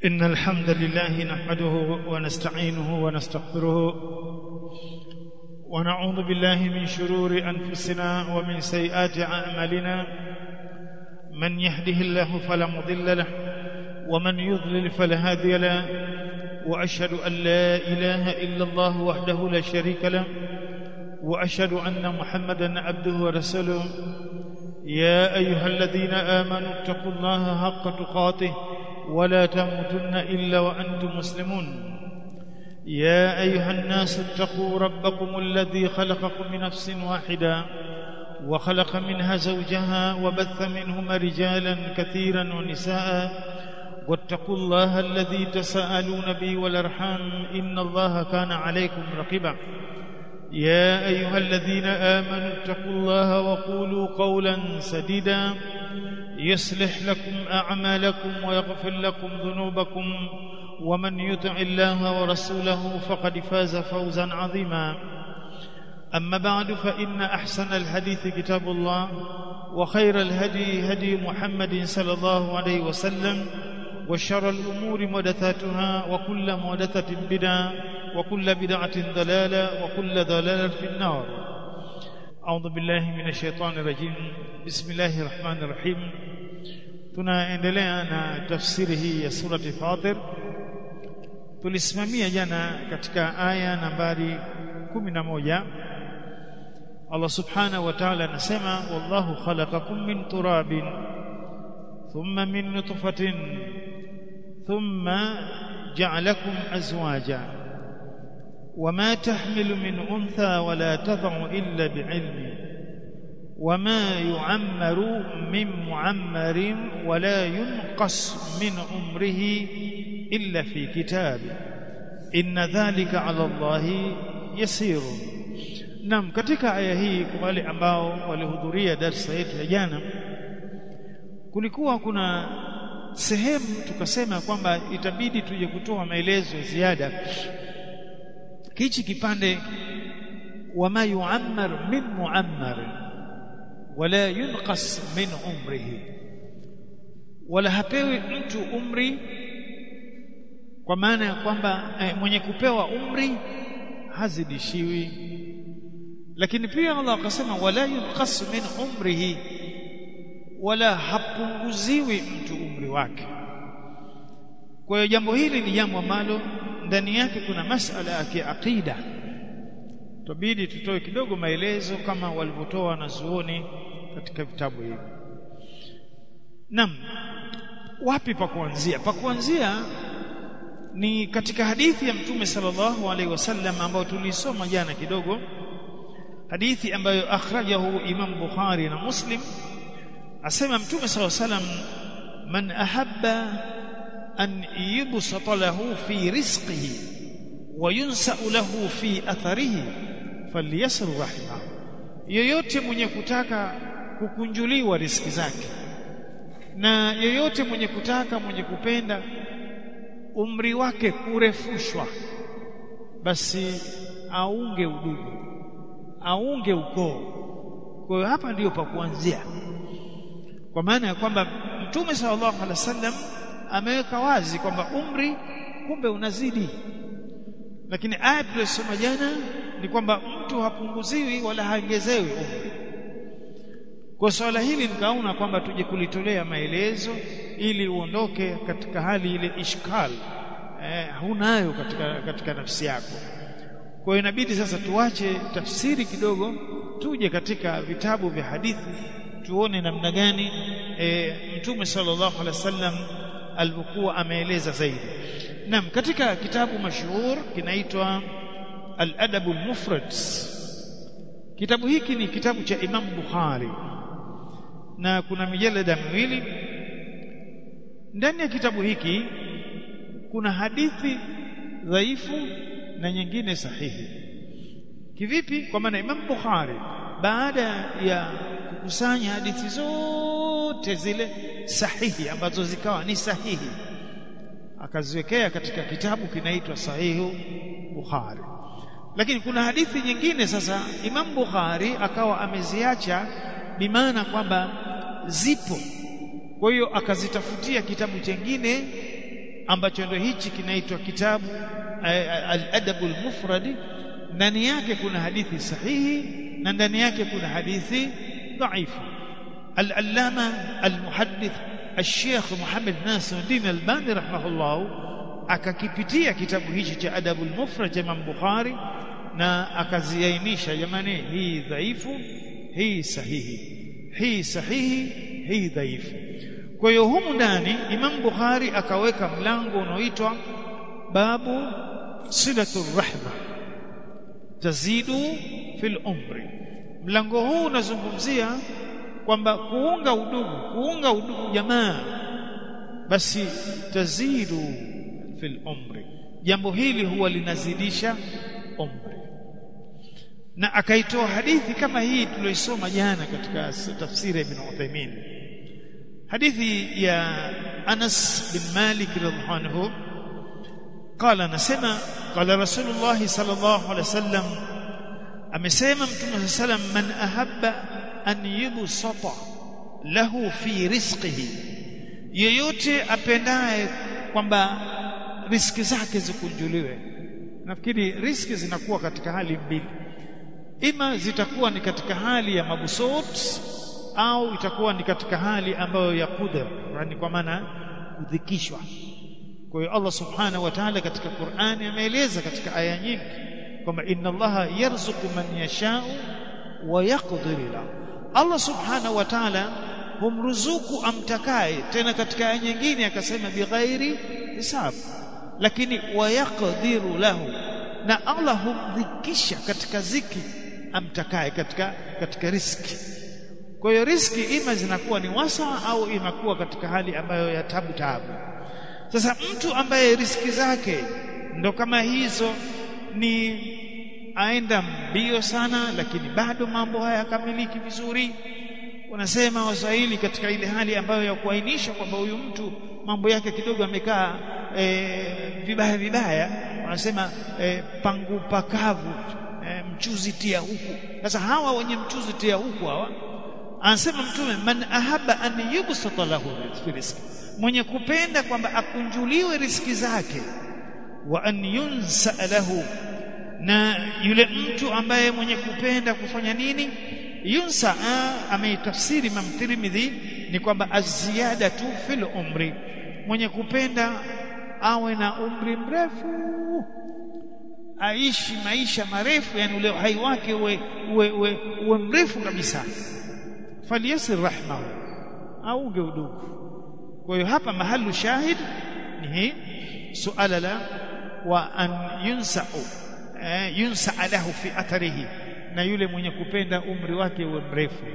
إن الحمد لله نحمده ونستعينه ونستغفره ونعوذ بالله من شرور أنفسنا ومن سيئات أعمالنا من يهده الله فلا مضل له ومن يضلل فلا هادي له وأشهد أن لا إله إلا الله وحده لا شريك له وأشهد أن محمدا عبده ورسوله يا أيها الذين آمنوا اتقوا الله حق تقاته ولا تموتن إلا وأنتم مسلمون يا أيها الناس اتقوا ربكم الذي خلقكم من نفس واحدة وخلق منها زوجها وبث منهما رجالا كثيرا ونساء واتقوا الله الذي تساءلون به والأرحام إن الله كان عليكم رقيبا يا أيها الذين آمنوا اتقوا الله وقولوا قولا سديدا يصلح لكم أعمالكم ويغفر لكم ذنوبكم ومن يطع الله ورسوله فقد فاز فوزا عظيما أما بعد فإن أحسن الحديث كتاب الله وخير الهدي هدي محمد صلى الله عليه وسلم وشر الأمور محدثاتها وكل محدثة بدعة وكل بدعة ضلالة وكل ضلالة في النار أعوذ بالله من الشيطان الرجيم بسم الله الرحمن الرحيم tunaendelea na tafsiri hii ya surati Fatir tulisimamia jana katika aya nambari 11 Allah subhanahu wa ta'ala anasema wallahu khalaqakum min turabin thumma min nutfatin thumma ja'alakum azwaja وما تحمل من أنثى ولا تضع إلا بعلمه وما يعمر من معمر ولا ينقص من عمره إلا في كتاب إن ذلك على الله يسير Naam katika aya hii kwa wale ambao walihudhuria darasa yetu ya jana kulikuwa kuna sehemu tukasema kwamba itabidi tuje kutoa maelezo ziada kichi kipande wama yuammar min muammar wala yunqas min umrihi wala hapewi mtu umri kwa maana ya kwamba eh, mwenye kupewa umri hazidishiwi lakini pia Allah akasema wala yunqas min umrihi wala hapunguziwi mtu umri wake kwa hiyo jambo hili ni jambo ambalo ndani yake kuna masala ya kiakida tubidi tutoe kidogo maelezo kama walivyotoa wanazuoni katika vitabu hivi Naam wapi pa kuanzia pa kuanzia ni katika hadithi ya mtume sallallahu alaihi wasallam ambayo tulisoma jana kidogo hadithi ambayo akhrajahu Imam Bukhari na Muslim asema mtume sallallahu alaihi wasallam man ahabba an yubsata lahu fi rizqihi wa yunsa'u lahu fi atharihi falyasir rahima yoyote mwenye kutaka kukunjuliwa riski zake na yoyote mwenye kutaka mwenye kupenda umri wake kurefushwa basi aunge udugu aunge ukoo kwa hiyo hapa ndiyo pa kuanzia kwa maana ya kwamba mtume sallallahu alaihi wasallam ameweka wazi kwamba umri kumbe unazidi lakini aya tuliyosoma jana ni kwamba mtu hapunguziwi wala haongezewi umri kwa swala hili nikaona kwamba tuje kulitolea maelezo ili uondoke katika hali ile ishkal eh, hunayo katika, katika nafsi yako kwa hiyo inabidi sasa tuache tafsiri kidogo tuje katika vitabu vya hadithi tuone namna gani e, mtume sallallahu alaihi wasallam alivyokuwa ameeleza zaidi Naam katika kitabu mashuhur kinaitwa Al-Adab al-Mufrad Kitabu hiki ni kitabu cha Imam Bukhari na kuna mijalada miwili ndani ya kitabu hiki kuna hadithi dhaifu na nyingine sahihi kivipi kwa maana Imam Bukhari baada ya kukusanya hadithi zote zile sahihi ambazo zikawa ni sahihi akaziwekea katika kitabu kinaitwa sahihu Bukhari lakini kuna hadithi nyingine sasa Imam Bukhari akawa ameziacha bimaana kwamba zipo kwa hiyo akazitafutia kitabu chengine ambacho ndio hichi kinaitwa kitabu al-adabu al-mufradi ndani yake kuna hadithi sahihi na ndani yake kuna hadithi dhaifu al-allama al-muhaddith al-sheikh Muhammad Nasiruddin Albani rahimahullah akakipitia kitabu hichi cha adabul mufrad cha Imam Bukhari na akaziainisha jamani hii dhaifu hii sahihi hii sahihi hii dhaifu kwa hiyo humu ndani Imam Bukhari akaweka mlango unaoitwa babu silatur rahma tazidu fil umri mlango huu unazungumzia kwamba kuunga udugu kuunga udugu jamaa basi tazidu fil umri jambo hili huwa linazidisha umri na akaitoa hadithi kama hii tuliyoisoma jana katika tafsiri ya Ibn Uthaymeen hadithi ya Anas bin Malik radhiallahu anhu قال anasema قال رسول الله صلى الله عليه وسلم amesema mtume sallam man ahabba an yubsata lahu fi rizqihi yeyote apendaye kwamba riski zake zikunjuliwe nafikiri riski zinakuwa katika hali mbili ima zitakuwa ni katika hali ya mabusut au itakuwa ni katika hali ambayo ya qudra yani kwa maana kudhikishwa kwa hiyo Allah subhanahu wa ta'ala katika Qur'ani ameeleza katika aya nyingi kwamba inna Allaha yarzuqu man yasha'u wa yaqdir lahu Allah subhanahu wa ta'ala humruzuku amtakaye tena katika aya nyingine akasema bighairi hisab lakini wayaqdiru lahu na Allah humdhikisha katika ziki amtakaye katika katika riski kwa hiyo riski ima zinakuwa ni wasa au inakuwa katika hali ambayo ya tabu tabu sasa mtu ambaye riski zake ndo kama hizo ni aenda mbio sana lakini bado mambo hayakamiliki vizuri wanasema waswahili katika ile hali ambayo ya kuainisha kwamba huyu mtu mambo yake kidogo amekaa e, vibaya vibaya wanasema e, pangu pakavu e, mchuzi tia huku sasa hawa wenye mchuzi tia huku hawa anasema mtume man ahaba an yubsata lahu rizqi mwenye kupenda kwamba akunjuliwe riski zake wa an yunsa lahu na yule mtu ambaye mwenye kupenda kufanya nini yunsa ameitafsiri Imam Tirmidhi ni kwamba aziyada tu fil umri mwenye kupenda awe na umri mrefu aishi maisha marefu yani ule uhai wake uwe, uwe, uwe, uwe mrefu kabisa faliyasir rahmahu aunge udugu kwa hiyo hapa mahalu shahid ni hii suala la wa an yunsa'u eh, yunsa lahu fi atharihi na yule mwenye kupenda umri wake uwe mrefu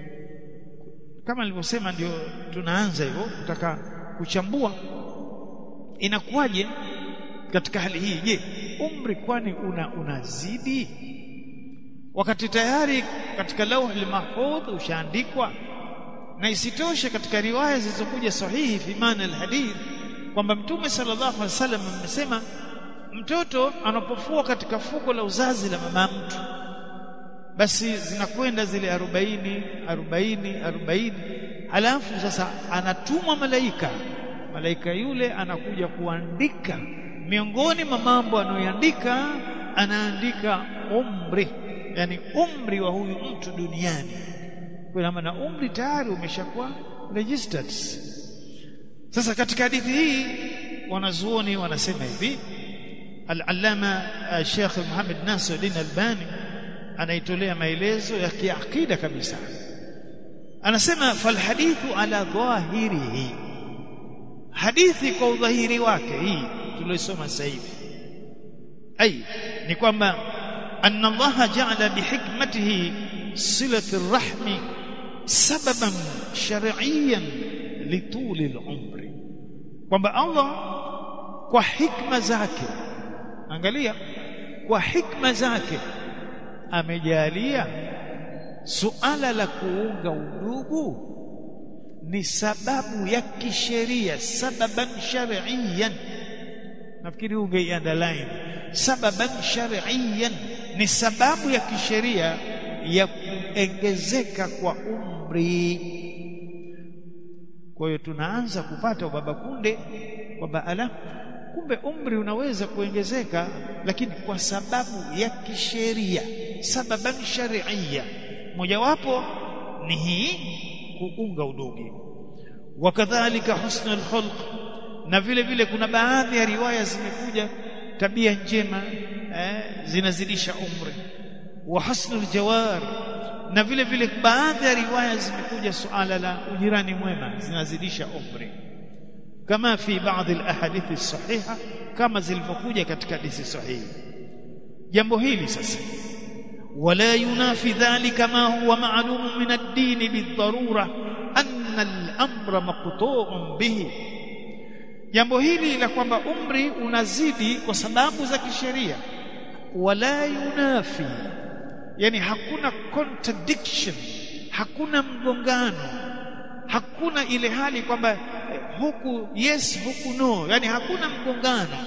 kama nilivyosema ndio tunaanza hivyo kutaka kuchambua inakuwaje katika hali hii je umri kwani una unazidi wakati tayari katika lauhul mahfudh ushaandikwa na isitoshe katika riwaya zilizokuja sahihi fi maana alhadith kwamba mtume sallallahu alaihi wasallam amesema mtoto anapofua katika fuko la uzazi la mama mtu basi zinakwenda zile 40 40 40 halafu sasa anatumwa malaika malaika yule anakuja kuandika miongoni mwa mambo anayoandika anaandika umri yani umri wa huyu mtu duniani kwa maana umri tayari umeshakuwa registered sasa katika hadithi hii wanazuoni wanasema hivi al-allama Sheikh Muhammad Nasiruddin Albani anaitolea maelezo ya kiakida kabisa anasema fal hadithu ala dhahirihi hadithi kwa udhahiri wake hii tuliyosoma sasa hivi ai ni kwamba anna Allah ja'ala bihikmatihi silati rahmi sababan shar'iyyan lituli al-umri kwamba Allah kwa hikma zake angalia kwa hikma zake amejalia suala la kuunga udugu ni sababu ya kisheria sababan shar'iyyan nafikiri unge underline sababan shar'iyyan ni sababu ya kisheria ya kuongezeka kwa umri kwa hiyo tunaanza kupata ubaba kunde kwamba ala kumbe umri unaweza kuongezeka lakini kwa sababu ya kisheria sababan shar'iyya mojawapo ni hii kuunga udugu wakadhalika husnul khulq na vile vile kuna baadhi ya riwaya zimekuja tabia njema eh, zinazidisha umri wa husnul jawar na vile vile baadhi ya riwaya zimekuja suala la ujirani mwema zinazidisha umri kama fi baadhi alahadithi as-sahiha kama zilivyokuja katika hadithi sahihi jambo hili sasa ولا ينافي ذلك ما هو معلوم من الدين بالضرورة أن الأمر مقطوع به jambo hili la kwamba umri unazidi kwa sababu za kisheria wala yunafi yani hakuna contradiction hakuna mgongano hakuna ile hali kwamba huku yes huku no yani hakuna mgongano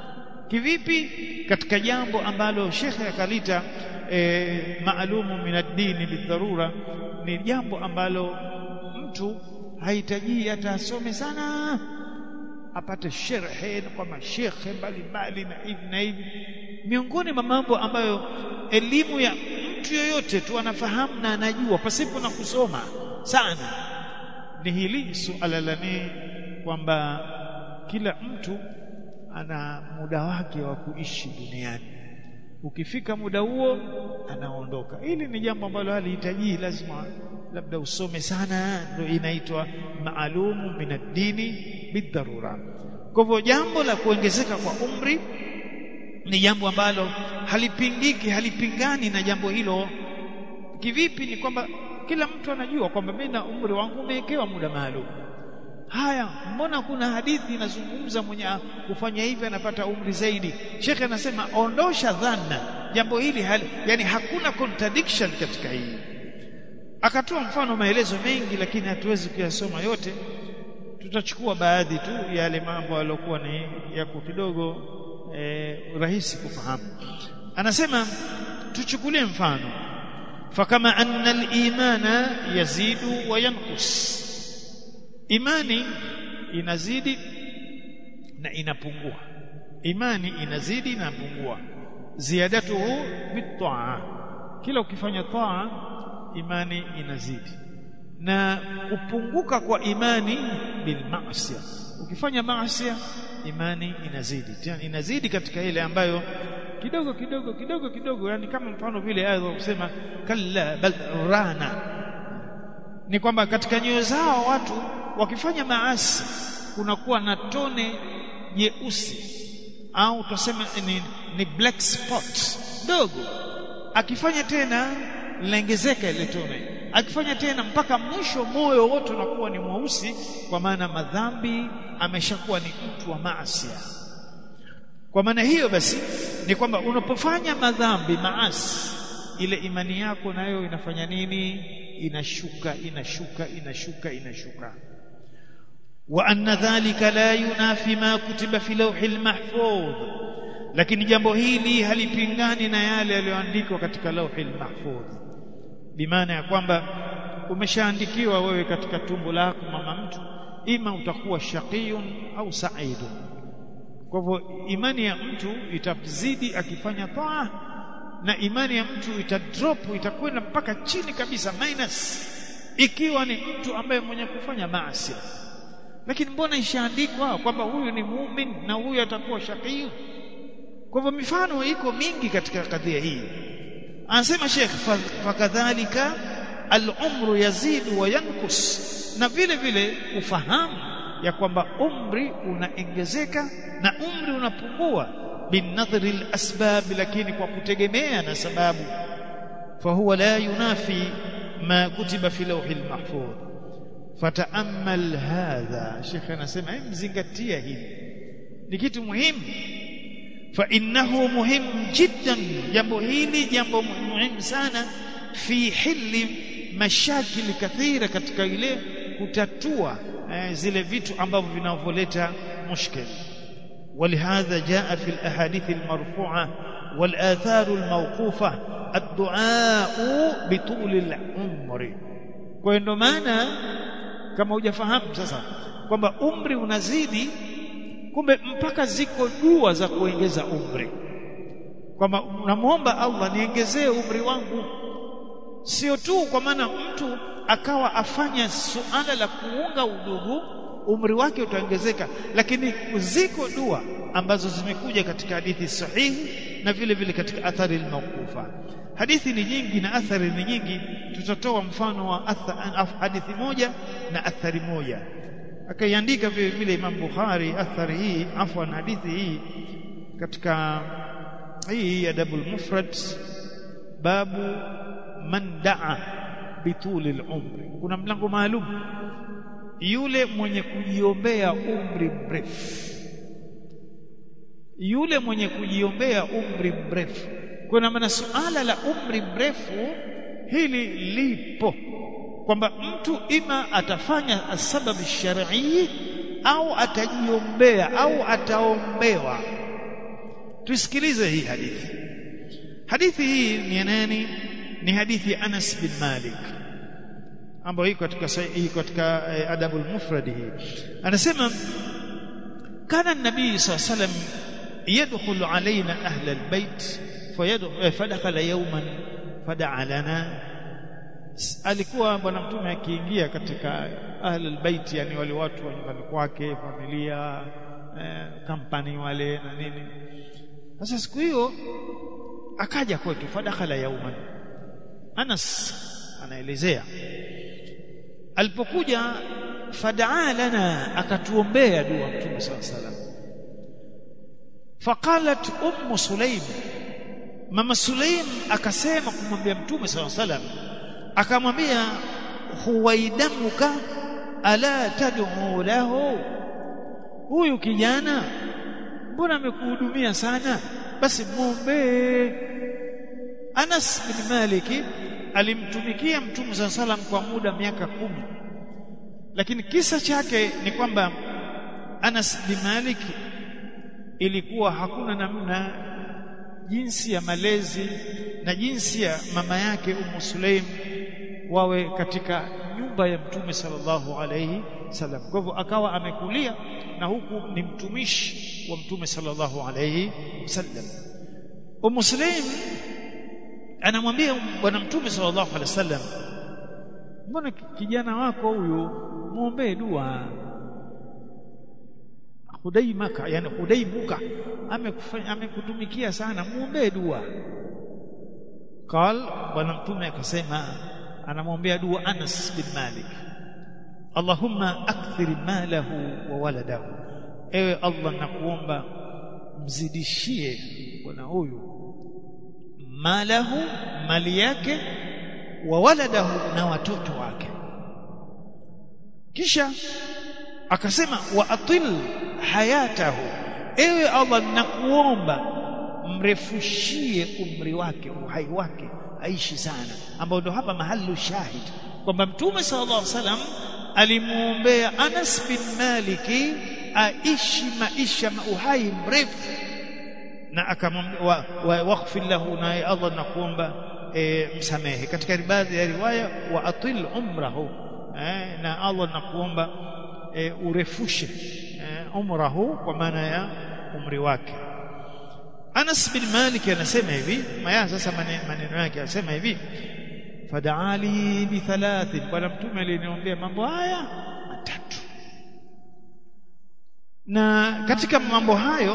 kivipi katika jambo ambalo shekhe akalita e, maalumu min ad-dini bidharura ni jambo ambalo mtu hahitaji hata asome sana apate sherhe kwa mashekhe mbalimbali na hivi na hivi miongoni mwa mambo ambayo elimu ya mtu yoyote tu anafahamu na anajua pasipo na kusoma sana ni hili suala la ni kwamba kila mtu ana muda wake wa kuishi duniani ukifika muda huo anaondoka hili ni jambo ambalo halihitaji lazima labda usome sana ndio inaitwa maalumu min ad-dini bidharura kwa hivyo jambo la kuongezeka kwa umri ni jambo ambalo halipingiki halipingani na jambo hilo kivipi ni kwamba kila mtu anajua kwamba mimi na umri wangu umewekewa muda maalum haya mbona kuna hadithi inazungumza mwenye kufanya hivi anapata umri zaidi shekhe anasema ondosha dhana jambo hili hali, yani hakuna contradiction katika hii akatoa mfano maelezo mengi lakini hatuwezi kuyasoma yote tutachukua baadhi tu yale mambo yaliokuwa ni yako kidogo eh, rahisi kufahamu anasema tuchukulie mfano fakama anna al-imana yazidu wa yanqus imani inazidi na inapungua imani inazidi na inapungua ziyadatuhu bitaa kila ukifanya taa imani inazidi na kupunguka kwa imani bil maasiya ukifanya maasiya imani inazidi tena inazidi katika ile ambayo kidogo kidogo kidogo kidogo yani kama mfano vile aya kusema kalla bal rana ni kwamba katika nyoyo zao watu wakifanya maasi kunakuwa na tone jeusi au tuseme ni, ni black spot dogo akifanya tena linaongezeka ile tone akifanya tena mpaka mwisho moyo wote unakuwa ni mweusi kwa maana madhambi ameshakuwa ni mtu wa maasi kwa maana hiyo basi ni kwamba unapofanya madhambi maasi ile imani yako nayo inafanya nini inashuka inashuka inashuka inashuka wa anna dhalika la yunafi ma kutiba fi lawhil mahfudh lakini jambo hili halipingani na yale yaliyoandikwa katika lawhil mahfudh bimaana ya kwamba umeshaandikiwa wewe katika tumbo lako mama mtu ima utakuwa shaqiyun au sa'idun kwa hivyo imani ya mtu itazidi akifanya taa na imani ya mtu itadrop itakwenda mpaka chini kabisa minus ikiwa ni mtu ambaye mwenye kufanya maasi lakini mbona ishaandikwa kwamba huyu ni muumini na huyu atakuwa shaqiyun kwa hivyo mifano iko mingi katika kadhia hii anasema Sheikh fakadhalika al-umru yazidu wa yankus na vile vile ufahamu ya kwamba umri unaongezeka na umri unapungua binadhri al-asbab lakini kwa kutegemea na sababu fahuwa la yunafi ma kutiba fi lawhi al-mahfudh fataamal hadha Sheikh anasema mzingatia hili ni kitu muhimu فانه مهم جدا jambo hili jambo muhimu sana fi hili mashakili kathira katika ile kutatua eh, zile vitu ambavyo vinavyoleta mushkil ولهذا جاء في الاحاديث المرفوعه والاثار الموقوفه الدعاء بطول العمر kwa ndo maana kama hujafahamu sasa kwamba umri unazidi kumbe mpaka ziko dua za kuongeza umri kwamba unamwomba Allah niongezee umri wangu sio tu kwa maana mtu akawa afanya suala la kuunga udugu umri wake utaongezeka lakini ziko dua ambazo zimekuja katika hadithi sahihi na vile vile katika athari al-mawqufa hadithi ni nyingi na athari ni nyingi tutatoa mfano wa hadithi moja na athari moja akaiandika vile vile Imam Bukhari athari hii afwan hadithi hii katika hii adabul mufrad babu man daa bituli al-umri kuna mlango maalum yule mwenye kujiombea umri mrefu yule mwenye kujiombea umri mrefu kuna maana suala la umri mrefu hili lipo kwamba mtu ima atafanya sababu shar'i au atajiombea au ataombewa tusikilize hii hadithi hadithi hii ni nani ni hadithi Anas bin Malik ambayo iko katika iko katika adabul mufrad hii anasema kana nabii sallallahu alayhi wasallam yadkhulu alaina ahla albayt fadakhala yawman fadaa lana alikuwa bwana mtume akiingia katika ahli albayt yani wale watu wa nyumbani kwake familia eh, kampani wale na nini sasa siku hiyo akaja kwetu fadakhala yawman Anas anaelezea alipokuja fadaa lana akatuombea dua mtume sallallahu alaihi wasallam faqalat ummu sulaim mama sulaim akasema kumwambia mtume sallallahu alaihi wasallam akamwambia huwaidamuka ala tad'u lahu huyu kijana mbona amekuhudumia sana basi muombe Anas bin Maliki alimtumikia Mtume SAW salam kwa muda miaka kumi lakini kisa chake ni kwamba Anas bin Malik ilikuwa hakuna namna jinsi ya malezi na jinsi ya mama yake Ummu Sulaim wawe katika nyumba ya Mtume sallallahu alayhi wasallam kwa hivyo akawa amekulia na huku ni mtumishi wa Mtume sallallahu alayhi wasallam Ummu Sulaim anamwambia bwana mtume sallallahu alaihi wasallam mbona kijana wako huyu muombee dua hudaimaka yani hudaimuka amekufanya amekutumikia sana muombee dua qal bwana mtume akasema anamwombea dua Anas bin Malik Allahumma akthir malahu wa waladahu ewe Allah nakuomba mzidishie bwana huyu malahu mali yake wa waladahu na watoto wake kisha akasema wa atil hayatahu ewe Allah nakuomba mrefushie umri wake uhai wake aishi sana ambao ndo hapa mahalu shahid kwamba mtume sallallahu alaihi wasallam alimuombea Anas bin Maliki aishi maisha uhai mrefu na akamwambia waghfir lahu na Allah nakuomba e, msamehe katika baadhi ya riwaya wa atil umrahu e, na Allah nakuomba e, urefushe e, umrahu kwa maana ya umri wake Anas bin Malik anasema hivi maya sasa maneno yake anasema hivi fadaali bi thalathin bwana mtume aliniombea mambo haya matatu na katika mambo hayo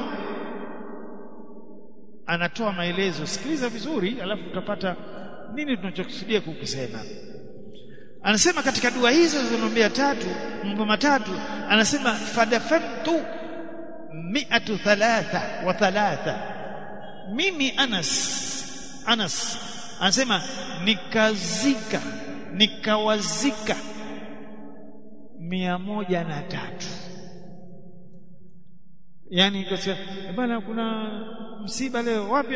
anatoa maelezo sikiliza vizuri alafu utapata nini tunachokusudia kukisema anasema katika dua hizo zilizombea tatu mambo matatu anasema fadafantu mi'atu thalatha wa thalatha mimi Anas Anas anasema nikazika nikawazika mia moja na tatu yani kasema bana kuna msiba leo wapi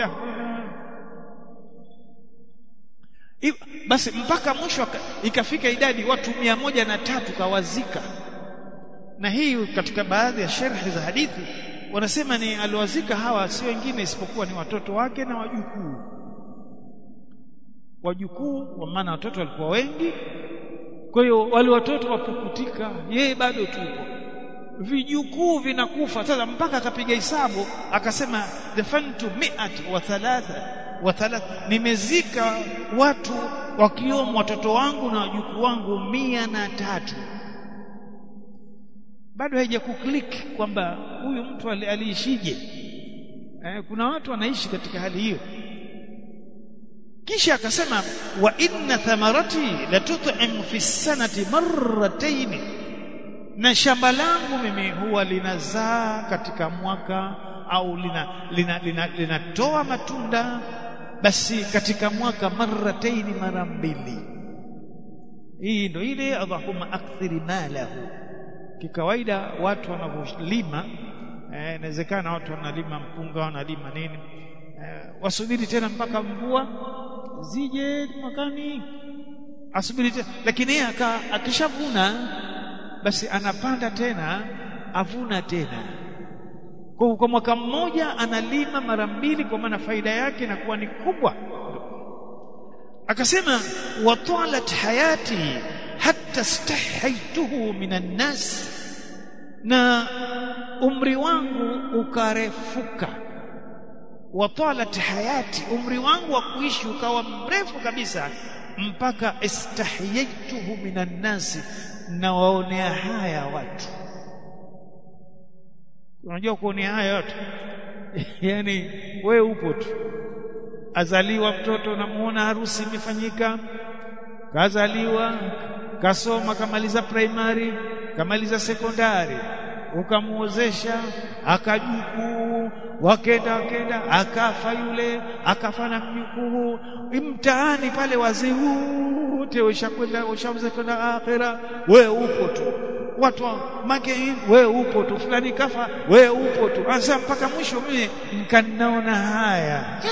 basi mpaka mwisho ikafika idadi watu mia moja na tatu kawazika na hii katika baadhi ya sherhi za hadithi wanasema ni aliwazika hawa si wengine isipokuwa ni watoto wake na wajukuu wajukuu kwa maana watoto walikuwa wengi kwa hiyo wale watoto wapukutika yeye bado tupo vijukuu vinakufa sasa mpaka akapiga hesabu akasema dafantu mi'at wa thalatha wa thalatha nimezika watu wakiwemo watoto wangu na wajukuu wangu mia na tatu bado haija kuklik kwamba huyu mtu aliishije eh, kuna watu wanaishi katika hali hiyo kisha akasema wa inna thamarati la tut'im fi sanati marratayn na shamba langu mimi huwa linazaa katika mwaka au linatoa lina, lina, lina, lina matunda basi katika mwaka marratayn mara mbili hii ndio ile allahumma akthiri malahu kikawaida watu wanavyolima inawezekana eh, watu wanalima mpunga wanalima nini eh, wasubiri tena mpaka mvua zije mwakani asubiri tena lakini yeye akishavuna basi anapanda tena avuna tena kwa kwa mwaka mmoja analima mara mbili kwa maana faida yake inakuwa ni kubwa akasema wa talat hayati hatta stahaituhu minan nas na umri wangu ukarefuka wa talat hayati umri wangu wa kuishi ukawa mrefu kabisa mpaka istahiyaituhu minan nasi na waonea haya watu unajua kuonea haya watu yani we upo tu azaliwa mtoto namuona harusi imefanyika kazaliwa kasoma kamaliza primary kamaliza sekondari ukamuozesha akajukuu wakenda wakenda akafa yule akafa na mjukuu mtaani pale wazee wote washakwenda washauza kwenda akhira we upo tu watu make we upo tu fulani kafa we upo tu anza mpaka mwisho mimi mkanaona haya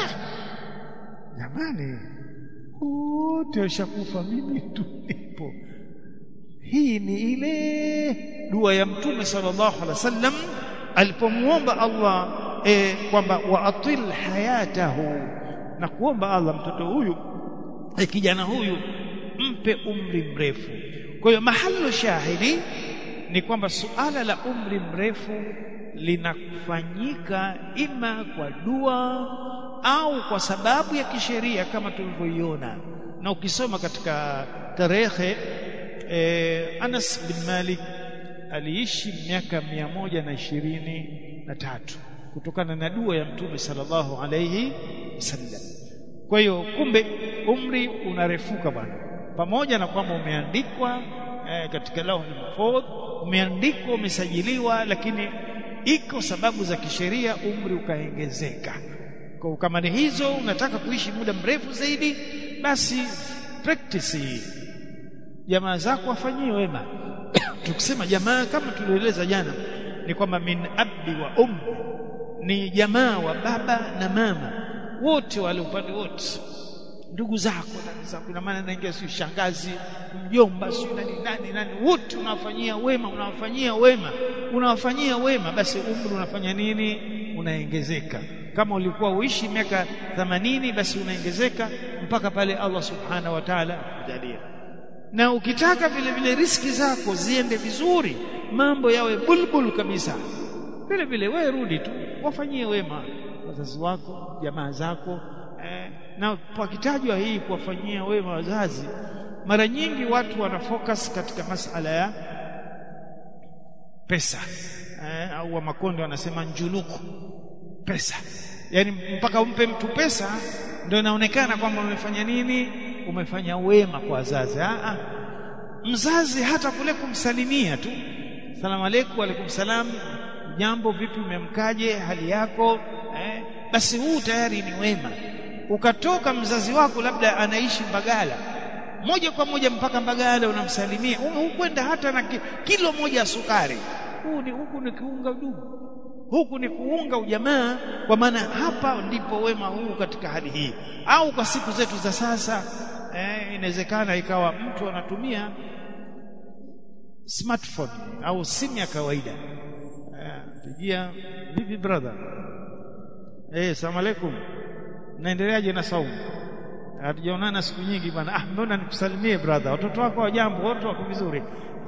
jamani wote washakufa mimi tu nipo hii ni ile dua ya mtume sallallahu alaihi wasallam alipomuomba Allah e, kwamba waatil hayatahu na kuomba Allah mtoto huyu e, kijana huyu mpe umri mrefu kwa hiyo mahalo shahidi ni kwamba suala la umri mrefu linafanyika ima kwa dua au kwa sababu ya kisheria kama tulivyoiona na ukisoma katika tarehe eh, Anas bin Malik aliishi miaka mia moja na ishirini na tatu kutokana na dua ya Mtume sallallahu alayhi wasallam. Kwa hiyo kumbe umri unarefuka bwana, pamoja na kwamba umeandikwa eh, katika lauhul mahfudh, umeandikwa umesajiliwa, lakini iko sababu za kisheria umri ukaongezeka. Kwa kama ni hizo, unataka kuishi muda mrefu zaidi, basi practice hii jamaa zako wafanyie wema tukisema jamaa kama tulioeleza jana ni kwamba min abdi wa ummi ni jamaa wa baba na mama wote wale upande wote ndugu zako ndugu zako ina maana naingia si shangazi mjomba si nani nani nani wote unawafanyia wema unawafanyia wema unawafanyia wema basi umri unafanya nini unaongezeka kama ulikuwa uishi miaka 80 basi unaongezeka mpaka pale Allah subhanahu wa ta'ala akujalia na ukitaka vile vile riski zako ziende vizuri mambo yawe bulbul kabisa vile vile wewe rudi tu wafanyie wema wazazi wako jamaa zako eh, na pakitajwa hii kuwafanyia wema wazazi mara nyingi watu wana focus katika masala ya pesa eh, au wa makonde wanasema njunuku pesa yani mpaka umpe mtu pesa ndio inaonekana kwamba umefanya nini umefanya wema kwa wazazi ah mzazi hata kule kumsalimia tu salamu alaykum alaykum salam jambo vipi umemkaje hali yako eh, basi huu tayari ni wema ukatoka mzazi wako labda anaishi Mbagala moja kwa moja mpaka Mbagala unamsalimia hukwenda hata na kilo moja ya sukari huu ni huku ni kiunga udugu huku ni kuunga ujamaa kwa maana hapa ndipo wema huu katika hali hii au kwa siku zetu za sasa eh, inawezekana ikawa mtu anatumia smartphone au simu ya kawaida eh, pigia vipi brother eh salamu alaykum naendeleaje na saumu hatujaonana siku nyingi bwana ah mbona nikusalimie brother watoto wako wajambo wote wako vizuri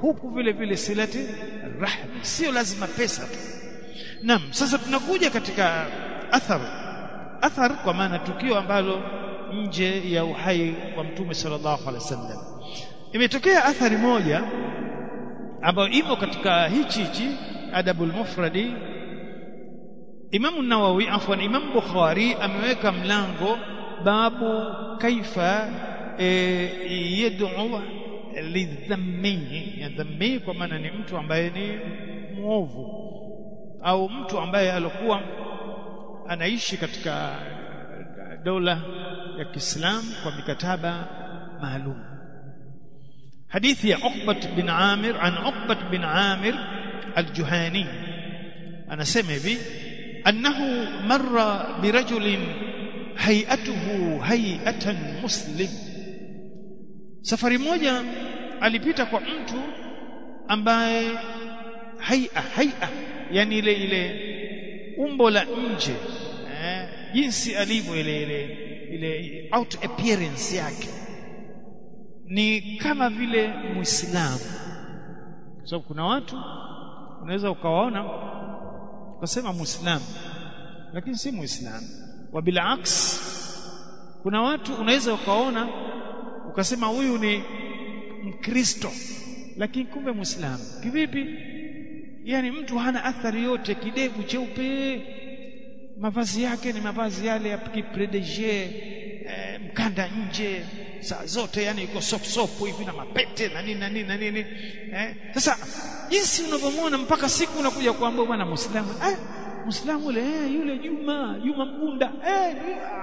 huku vile vile silati rahmi sio lazima pesa tu naam sasa tunakuja katika athar athar kwa maana tukio ambalo nje ya uhai wa mtume sallallahu alaihi wasallam imetokea athari moja ambayo imo katika hichi hichi adabul mufradi Imam Nawawi afwan Imam Bukhari ameweka mlango babu kaifa e, yad'u lidhammi ya dhammi kwa maana ni mtu ambaye ni muovu au mtu ambaye alikuwa anaishi katika dola ya Kiislamu kwa mikataba maalum hadithi ya Uqbat bin Amir an Uqbat bin Amir al-Juhani anasema hivi annahu marra birajulin hay'atuhu hay'atan muslim safari moja alipita kwa mtu ambaye hay'a hay'a yani ile ile umbo la nje eh, jinsi alivyo ile ile ile out appearance yake ni kama vile muislamu kwa sababu kuna watu unaweza ukawaona ukasema muislamu lakini si muislamu wa bilaks kuna watu unaweza ukaona ukasema huyu ni mkristo lakini kumbe muislamu kivipi yani mtu hana athari yote kidevu cheupe mavazi yake ni mavazi yale ya kipredege eh, mkanda nje saa zote yani yuko sop sop hivi na mapete na nini na nini na nini eh sasa jinsi unavyomwona mpaka siku unakuja kuambia bwana muislamu eh muislamu yule eh, yule Juma Juma Mgunda eh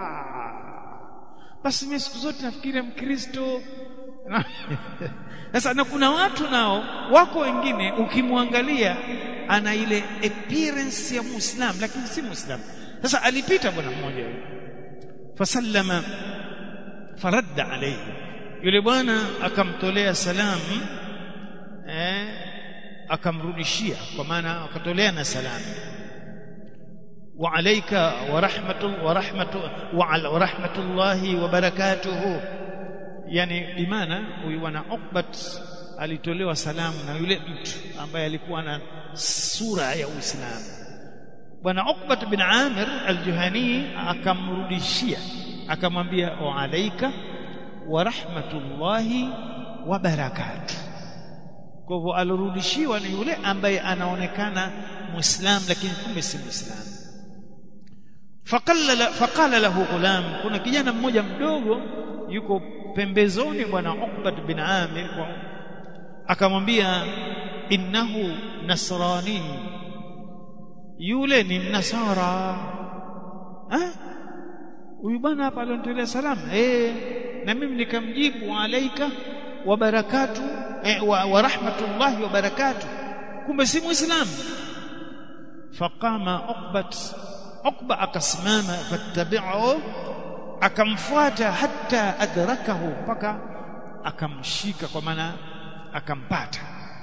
basi mimi siku zote nafikiria mkristo sasa na kuna watu nao wako wengine ukimwangalia ana ile appearance ya muislam lakini si muislam sasa alipita bwana mmoja fasallama faradda alayhi yule bwana akamtolea salamu eh akamrudishia kwa maana akatolea na salamu wa alayka wa rahmatu wa rahmatu wa rahmatullahi wa barakatuhu yani bimaana huyu bwana Uqbat alitolewa salamu na yule mtu ambaye alikuwa na sura ya Uislamu bwana Uqbat bin Amir al-Juhani akamrudishia akamwambia wa alayka wa rahmatullahi wa barakatuh kwa hivyo alirudishiwa ni yule ambaye anaonekana muislam lakini kumbe si muislam faqala faqala lahu ghulam kuna kijana mmoja mdogo yuko pembezoni bwana Uqbat bin Amir akamwambia innahu nasrani yule ni mnasara eh huyu bwana hapa alionitolea salamu eh na mimi nikamjibu alaika wa barakatu eh, wa, wa rahmatullahi wa barakatu kumbe si muislamu faqama uqbat uqba akasimama fattabi'u akamfuata hatta adrakahu mpaka akamshika kwa maana akampata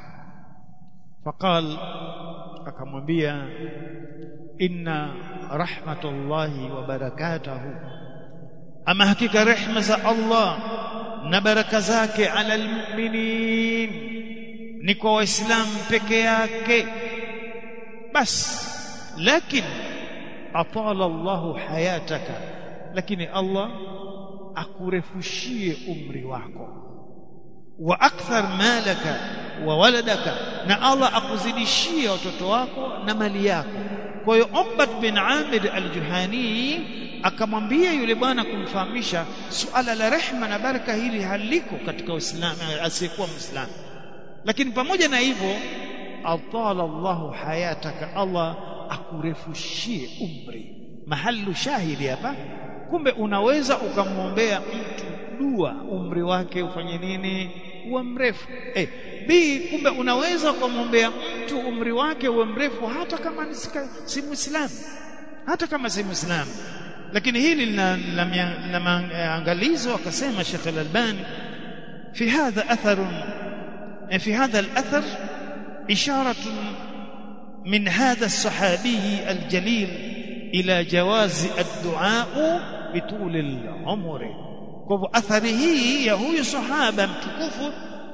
faqal akamwambia inna rahmatullahi wa barakatuhu ama hakika rehma za Allah na baraka zake ala almu'minin ni kwa waislamu peke yake bas lakini atala Allahu hayataka lakini Allah akurefushie umri wako wa akthar malaka wa waladaka na Allah akuzidishie watoto wako na mali yako kwa hiyo Uqbat bin Amir al-Juhani akamwambia yule bwana kumfahamisha suala la rehma na baraka hili haliko katika Uislamu asiyekuwa Muislamu lakini pamoja na hivyo atala Allahu hayataka Allah akurefushie umri mahalu shahidi hapa kumbe unaweza ukamwombea mtu dua umri wake ufanye nini uwe mrefu eh b kumbe unaweza ukamwombea mtu umri wake uwe mrefu hata kama ni si muislamu hata kama si muislamu lakini hili lina maangalizo akasema Sheikh Al-Albani fi hadha athar fi hadha al-athar isharat min hadha as-sahabi al-jalil ila jawazi ad-du'a bitul al-umr kwa hivyo athari hii ya huyu sahaba mtukufu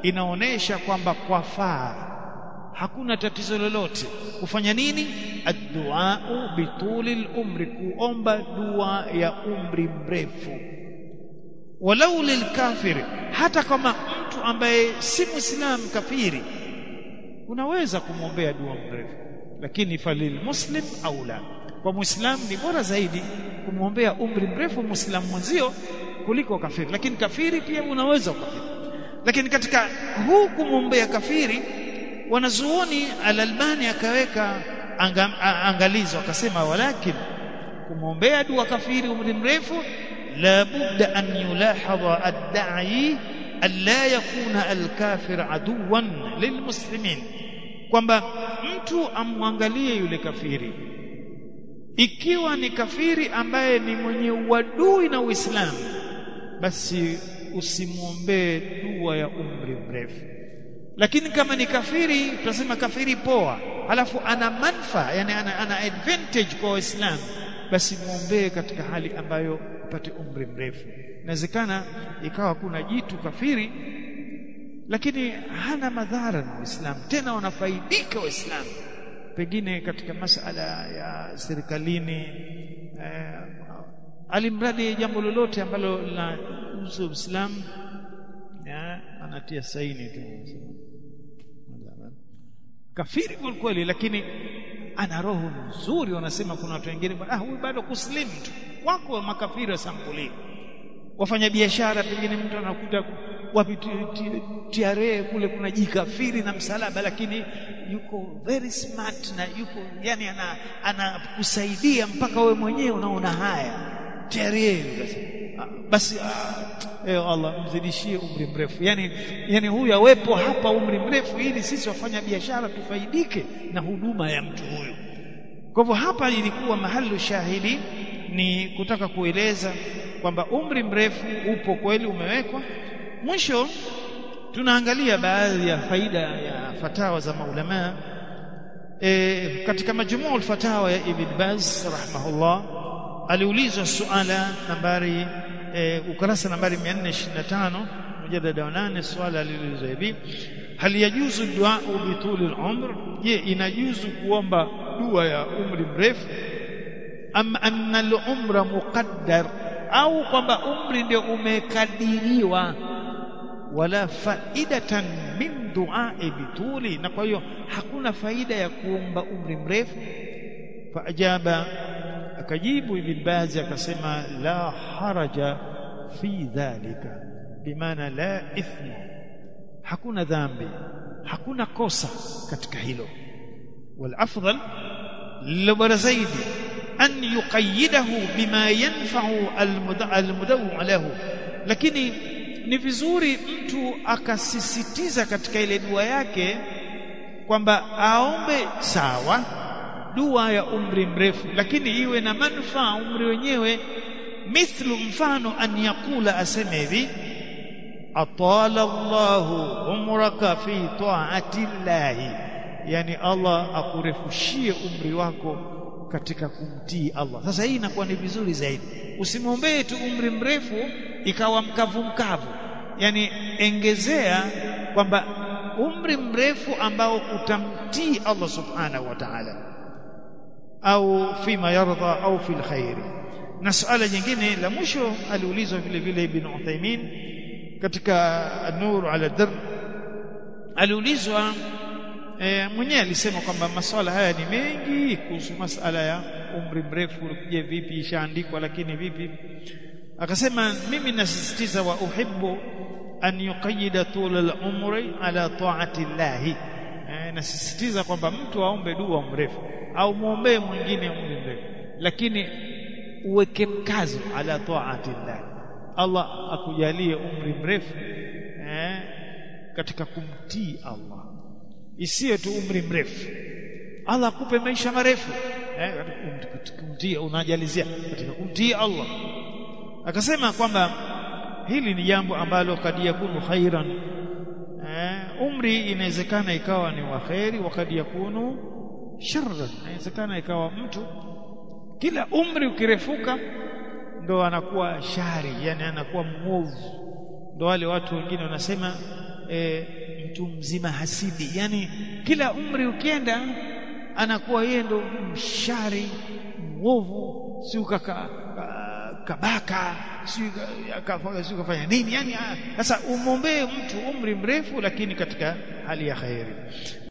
inaonesha kwamba kwafaa hakuna tatizo lolote kufanya nini addu'a bituli al-umri kuomba dua ya umri mrefu walau lilkafir hata kama mtu ambaye si muislamu kafiri unaweza kumwombea dua mrefu lakini falil muslim aula kwa muislamu ni bora zaidi kumwombea umri mrefu muislamu mwenzio kuliko kafiri lakini kafiri pia unaweza ukafiri lakini katika huu kumwombea kafiri wanazuoni al-Albani akaweka anga, angalizo akasema walakin kumwombea dua kafiri umri mrefu la budda an yulahadha ad-da'i alla yakuna al-kafir aduwan lilmuslimin kwamba mtu amwangalie yule kafiri ikiwa ni kafiri ambaye ni mwenye uadui na Uislamu basi usimwombee dua ya umri mrefu lakini kama ni kafiri tunasema kafiri poa alafu ana manfa yani ana, ana advantage kwa waislamu basi muombee katika hali ambayo upate umri mrefu inawezekana ikawa kuna jitu kafiri lakini hana madhara na Uislamu tena wanafaidika Waislamu pengine katika masala ya serikalini eh, alimradi jambo lolote ambalo linahusu Uislamu anatia saini tu kafiri kwa kweli lakini ana roho nzuri wanasema kuna watu wengine ah huyu bado kuslimu tu wako makafiri wa sampuli wafanya biashara pengine mtu anakuta wapi TRA kule kuna jikafiri na msalaba lakini yuko very smart na yuko yani ana anakusaidia mpaka wewe mwenyewe unaona haya TRA basi eh Allah mzidishie umri mrefu yani yani huyu awepo hapa umri mrefu ili sisi wafanya biashara tufaidike na huduma ya mtu huyu kwa hivyo hapa ilikuwa mahali shahidi ni kutaka kueleza kwamba umri mrefu upo kweli umewekwa mwisho tunaangalia baadhi ya faida ya fatawa za maulama e, katika majmuu fatawa ya Ibn Baz rahimahullah aliulizwa suala nambari e, ukurasa nambari 425 mjadala wa 8 swala aliulizwa hivi hal yajuzu dua bituli al-umr je inajuzu kuomba dua ya umri mrefu am anna al-umra muqaddar au kwamba umri ndio umekadiriwa wala faidatan min duai bituli na kwa hiyo hakuna faida ya kuomba umri mrefu faajaba akajibu ibn bazi akasema la haraja fi dhalika bimaana la ithma hakuna dhambi hakuna kosa katika hilo wal afdal lilo bora zaidi an yuqayyidahu bima yanfa'u almudawu lahu lakini ni vizuri mtu akasisitiza katika ile dua yake kwamba aombe sawa dua ya umri mrefu lakini iwe na manufaa umri wenyewe mithlu mfano an yakula aseme hivi atala Allahu umraka fi ta'ati llahi yani Allah akurefushie umri wako katika kumtii Allah sasa hii inakuwa ni vizuri zaidi usimwombee tu umri mrefu ikawa mkavu mkavu yani engezea kwamba umri mrefu ambao utamtii Allah subhanahu wa ta'ala au fima yardha au fil khairi na suala jingine la mwisho aliulizwa vile vile ibn Uthaymeen katika Nur ala Dar aliulizwa e, mwenyewe alisema kwamba masuala haya ni mengi kuhusu masala ya umri mrefu je vipi ishaandikwa lakini vipi akasema mimi nasisitiza wa uhibbu an yuqayyida tul al-umri ala ta'ati llahi e, nasisitiza kwamba mtu aombe dua mrefu au muombee mwingine umri mrefu lakini uweke mkazo ala ta'ati llahi Allah akujalie umri mrefu eh, katika kumtii Allah isiyo tu umri mrefu Allah akupe maisha marefu eh, kumtii unajalizia katika kumtii Allah akasema kwamba hili ni jambo ambalo kad yakunu khairan eh, umri inawezekana ikawa ni wa khairi wa kad yakunu sharran inawezekana ikawa mtu kila umri ukirefuka ndo anakuwa shari yani anakuwa mwovu ndo wale watu wengine wanasema e, mtu mzima hasidi yani kila umri ukienda anakuwa yeye ndo mshari mwovu si ukaka kabaka si akafanya si kafanya nini yani sasa umwombee mtu umri mrefu lakini katika hali ya khairi